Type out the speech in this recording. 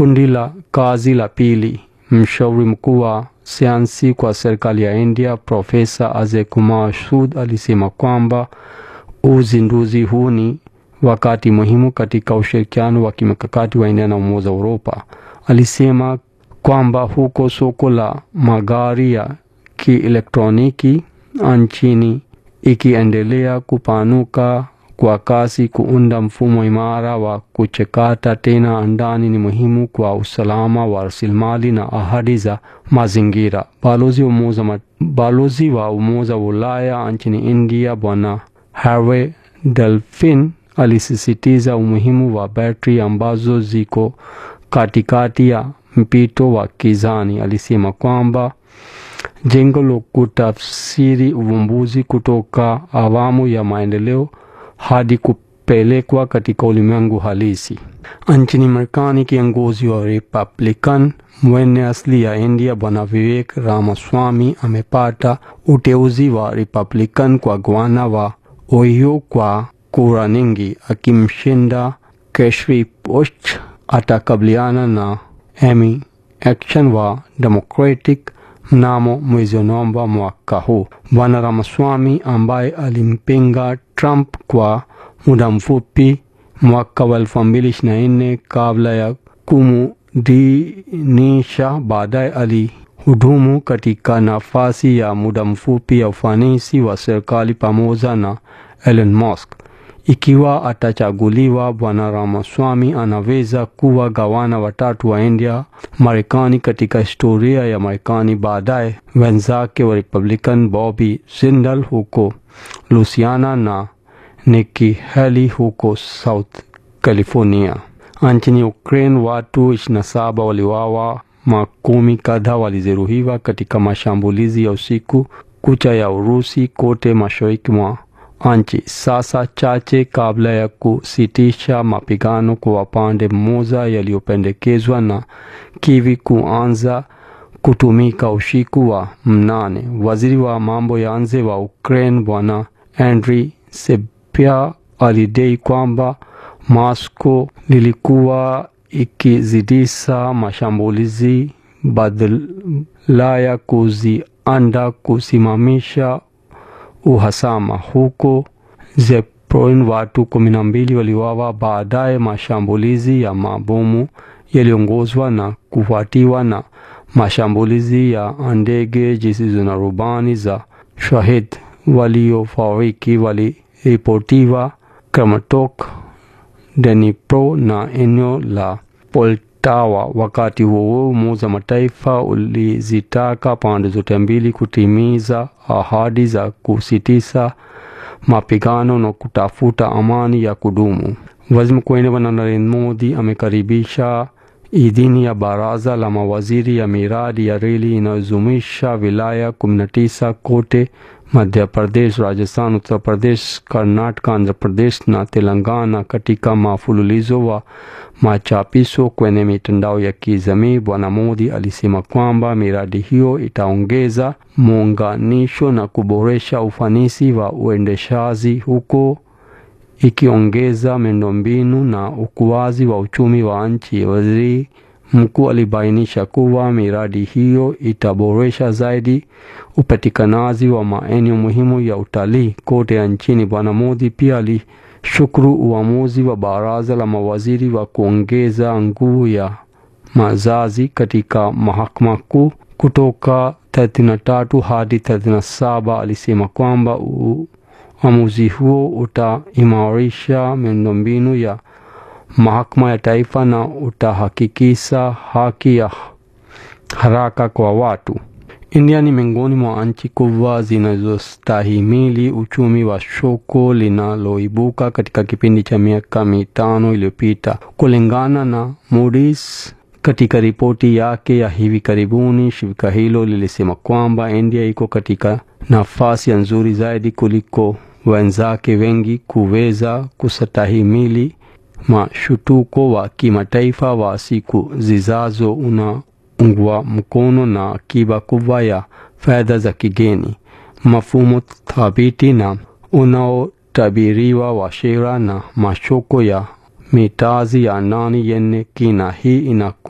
Kundi la kazi la pili, mshauri mkuu wa sayansi kwa serikali ya India Profesa Ajay Kumar Sood alisema kwamba uzinduzi huu ni wakati muhimu katika ushirikiano wa kimkakati wa India na Umoja wa Uropa. Alisema kwamba huko soko la magari ya kielektroniki nchini ikiendelea kupanuka kwa kasi, kuunda mfumo imara wa kuchakata tena ndani ni muhimu kwa usalama wa rasilimali na ahadi za mazingira. Balozi wa Umoja balozi wa Umoja wa Ulaya nchini India Bwana Harvey Delfin alisisitiza umuhimu wa betri ambazo ziko katikati ya mpito wa kizani. Alisema kwamba jengo la kutafsiri uvumbuzi kutoka awamu ya maendeleo hadi kupelekwa katika ulimwengu halisi. Nchini Marekani, kiongozi wa Republican mwenye asili ya India Bwana Vivek Ramaswamy amepata uteuzi wa Republican kwa gavana wa Ohio kwa kura nyingi, akimshinda Keshri Bush. Atakabiliana na Amy Action wa Democratic mnamo mwezi Novemba mwaka huu. Bwana Ramaswamy ambaye alimpinga Trump kwa muda mfupi mwaka wa elfu mbili ishirini na nne kabla ya kumdinisha, baadaye alihudumu katika nafasi ya muda mfupi ya ufanisi wa serikali pamoja na Elon Musk. Ikiwa atachaguliwa, Bwana Ramaswamy anaweza kuwa gavana watatu wa India Marekani katika historia ya Marekani. Baadaye wenzake wa Republican Bobby Jindal huko Louisiana na Nikki Haley huko South California. Nchini Ukraine, watu 27 waliuawa, makumi kadhaa walijeruhiwa katika mashambulizi ya usiku kucha ya Urusi kote mashariki mwa nchi, sasa chache kabla ya kusitisha mapigano kwa upande mmoja yaliyopendekezwa na Kiev kuanza kutumika usiku wa mnane. Waziri wa mambo ya nje wa Ukraine Bwana Andriy Sybiha alidai kwamba Moscow lilikuwa ikizidisha mashambulizi badala ya kuziandaa kusimamisha uhasama. Huko Zaporizhzhia watu kumi na mbili waliuawa baadaye mashambulizi ya mabomu yaliongozwa na kufuatiwa na mashambulizi ya ndege zisizo na rubani za Shahid. Waliofariki waliripotiwa Kramatorsk, Dnipro na eneo la Poltawa. Wakati huo Umoja wa Mataifa ulizitaka pande zote mbili kutimiza ahadi za kusitisha mapigano na kutafuta amani ya kudumu. Waziri Mkuu wa India Bwana Narendra Modi amekaribisha idhini ya baraza la mawaziri ya miradi ya reli inayozumisha wilaya 19 kote Madhya Pradesh, Rajasthan, Uttar Pradesh, Karnataka, Andhra Pradesh na Telangana. Katika mafululizo wa machapisho kwenye mitandao ya kijamii, Bwana Modi alisema kwamba miradi hiyo itaongeza muunganisho na kuboresha ufanisi wa uendeshaji huko ikiongeza miundombinu na ukuaji wa uchumi wa nchi. Waziri mkuu alibainisha kuwa miradi hiyo itaboresha zaidi upatikanaji wa maeneo muhimu ya utalii kote nchini. Bwana Modi pia alishukuru uamuzi wa baraza la mawaziri wa kuongeza nguvu ya majaji katika mahakama kuu kutoka 33 hadi 37. Alisema kwamba uamuzi huo utaimarisha miundombinu ya mahakama ya taifa na utahakikisha haki ya haraka kwa watu. India ni miongoni mwa nchi kubwa zinazostahimili uchumi wa soko linaloibuka katika kipindi cha miaka mitano iliyopita, kulingana na Moody's. Katika ripoti yake ya hivi karibuni, shirika hilo lilisema kwamba India iko katika nafasi nzuri zaidi kuliko wenzake wengi kuweza kustahimili mashutuko wa kimataifa wa siku zijazo, unaungwa mkono na akiba kubwa ya fedha za kigeni, mfumo thabiti na unaotabiriwa wa sera na masoko ya mitaji ya ndani yenye kina. Hii ina